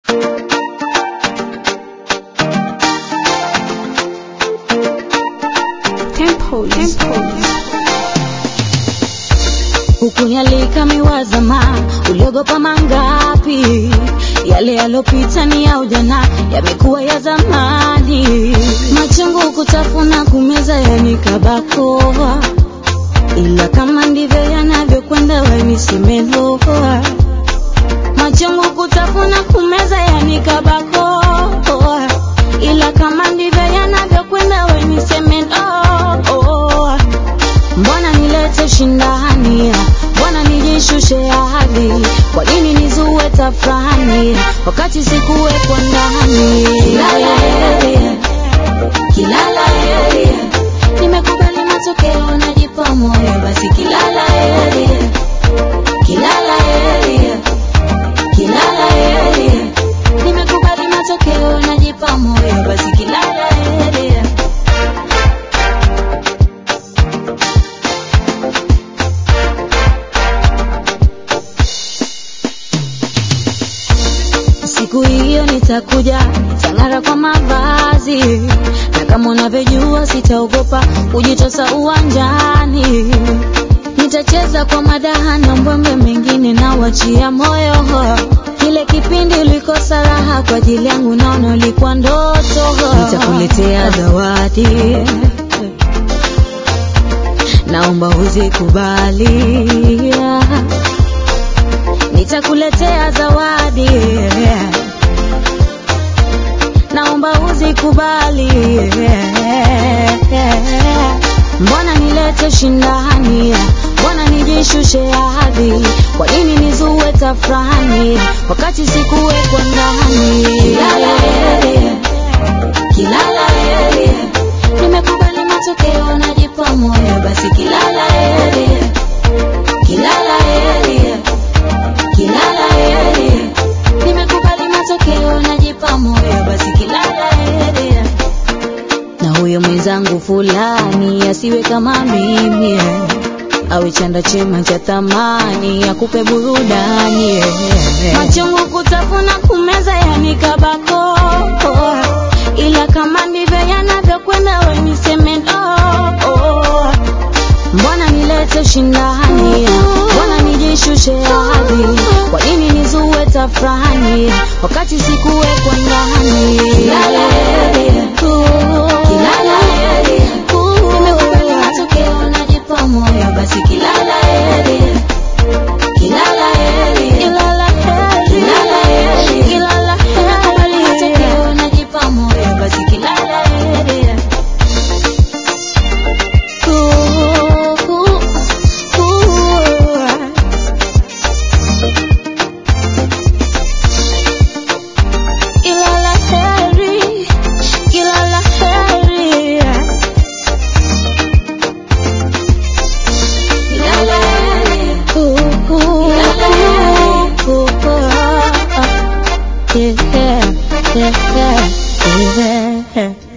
Hukunialika miwazama, uliogopa mangapi? Yale yalopita ni ya ujana, yamekuwa ya zamani. Machungu kutafuna, kumeza yanikabakoa, ila kama ndivyo yanavyokwenda, we nisemeloa. Machungu kutafuna, kumeza yanikabakoa, ila kama ndivyo yanavyokwenda, we nisemeloa. Mbona nilete shindani? Mbona nijishushe hadhi? Kwa nini nizue tafrani wakati sikuwekwa ndani? Kilala yeye, kilala yeye, nimekubali matokeo, najipa moyo, basi kilala yeye, kilala yeye, kilala yeye, nimekubali matokeo, najipa moyo, basi kilala yeye. Siku hiyo nitakuja, nitang'ara kwa mavazi, na kama unavyojua sitaogopa kujitosa uwanjani. Nitacheza kwa madaha na mbwembe, mengine na wachia moyo. Kile kipindi ulikosa raha kwa ajili yangu, naona ulikuwa ndoto. Nitakuletea zawadi, naomba uzikubali nitakuletea zawadi, naomba uzikubali. Mbona nilete shindani? Mbona nijishushe hadhi? Kwa nini nizue tafrani wakati sikuwekwa ndani? Kilala yeye, kilala yeye, nimekubali matokeo, najipa moyo, basi kilala yeye, kilala yeye kilala yeye, nimekubali matokeo, najipa moyo, basi kilala yeye. Na huyo mwenzangu fulani asiwe kama mimi, awe chanda chema cha thamani, akupe burudani. Machungu kutafuna, kumeza yanikabako, ila kama ndivyo yanavyokwenda, we niseme no. Mbona nilete shindani? Mbona nijishushe hadhi? Kwa nini nizue tafrani wakati sikuwekwa ndani? Kilala yeye, kilala yeye, nimekubali matokeo, najipa moyo, basi kilala yeye, kilala yeye, kilala yeye, kilala yeye, kilala yeye, nimekubali matokeo, najipa moyo, basi kilala yeye. Kilala heri, kilala heri, kilala heri, kilala heri. Yeah, yeah, yeah, yeah.